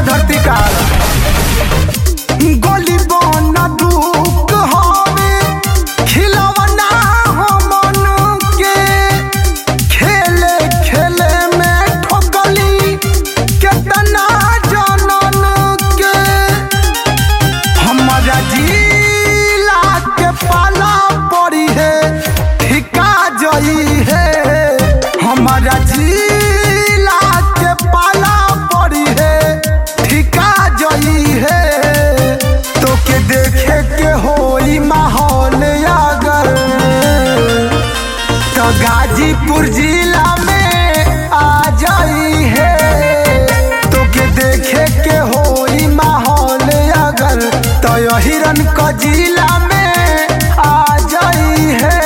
धरती काल गोली बन दुख हवे खिलवना हो मन के खेले खेले में ठोकली केतना जनन के हमारा जिला के पाला पड़ी है ठिका जई है हमारा जिला के पाला पड़ी है ठिका जई है तो के देखे के होई माहौल अगर तो गाजीपुर जिला में आ जाई है तो के देखे के होई माहौल अगर तो हिरन क जिला में आ जाई है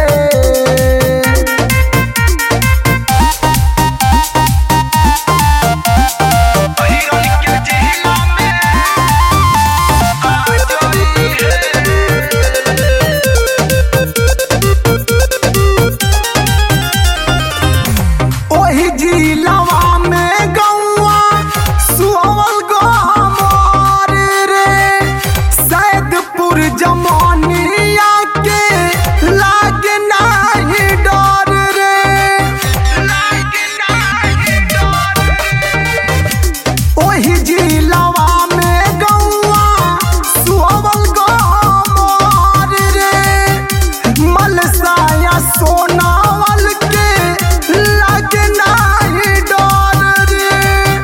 ओही जिलवा में गौआ सुअवल गहमर रे सैदपुर जमानिया के लागे नाही डर रे ओही जिलवा में गौआ सुअवल गहमर रे मलसाया सोनावल के लागे नाही डर रे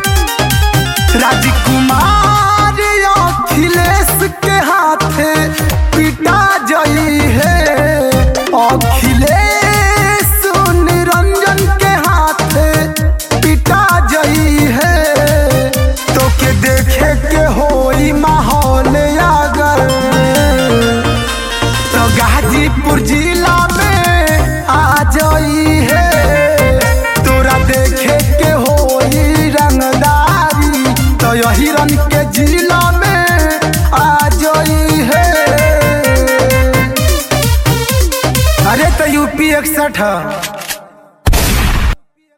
राजकुमार अखिलेश के हाथे पिटा जई है अखिलेश निरंजन के हाथे पिटा जई है तो के देखे के होई माहौल अगर तो गाजीपुर जिला में आ जाई है तोरा देखे के होई रंगदारी तो यही रंग के जिला में आ जाई है अरे तो यूपी इकसठ